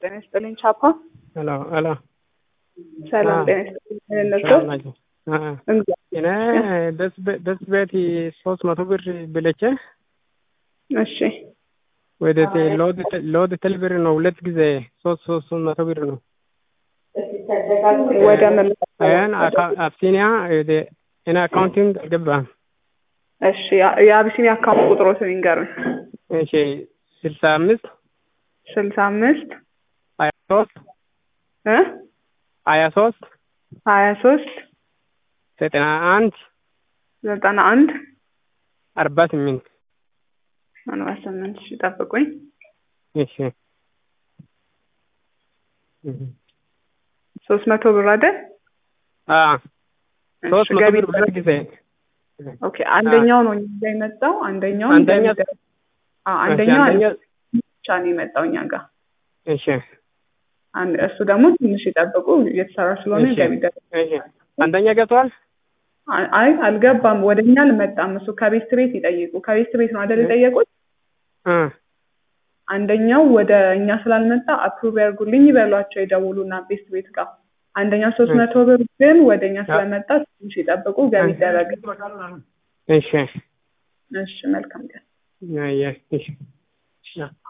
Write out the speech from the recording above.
ጤና ይስጥልኝ ቻፓ። ሄሎ ሄሎ ሰላም አዎ። ጤና ይስጥልኝ እነሱ ሰላም ናቸው። አ፣ እንግዲህ እኔ ደስ በ- ደስ ቤት ሶስት መቶ ብር ብለቼ እሺ ወደ ቴ- ሎድ ተ- ሎድ ትል ብር ነው ሁለት ጊዜ ሶስት ሶስት መቶ ብር ነው። ወደ ምን ይህን አብሲኒያ ወደ እኔ አካውንቲንግ አልገባም። እሺ ያ- የአቢሲኒያ አካውንት ቁጥሮትን ይንገሩኝ። እሺ ስልሳ አምስት ስልሳ አምስት ሀያ ሶስት እ ሀያ ሶስት ሀያ ሶስት ዘጠና አንድ ዘጠና አንድ አርባ ስምንት አርባ ስምንት እሺ ጠብቁኝ። እሺ እህ። ሶስት መቶ ብር አይደል? አ ሶስት እሺ መቶ ገቢ ብር ሁለት ጊዜ ኦኬ አንደኛው ነው እኛ ጋር የመጣው አንደኛው አንደኛ አዎ አንደኛው አንደኛ ብቻ ነው የመጣው እኛ ጋር እሺ አንድ እሱ ደግሞ ትንሽ ይጠብቁ እየተሰራ ስለሆነ እሺ ገቢ ይደረግ እሺ አንደኛ ገብቷል። አይ አይ፣ አልገባም ወደ እኛ አልመጣም እሱ ከቤት ቤት ይጠይቁ ከቤት ቤት ነው አይደል የጠየቁት አ አንደኛው ወደ እኛ ስላልመጣ አፕሩቭ ያርጉልኝ ይበሏቸው ይደውሉና ቤት ቤት ጋር አንደኛው ሶስት መቶ ብር ግን ወደ እኛ ስለመጣ ትንሽ ይጠብቁ ገቢ ይደረግ እሺ እሺ መልካም ቀን ያ ያ እሺ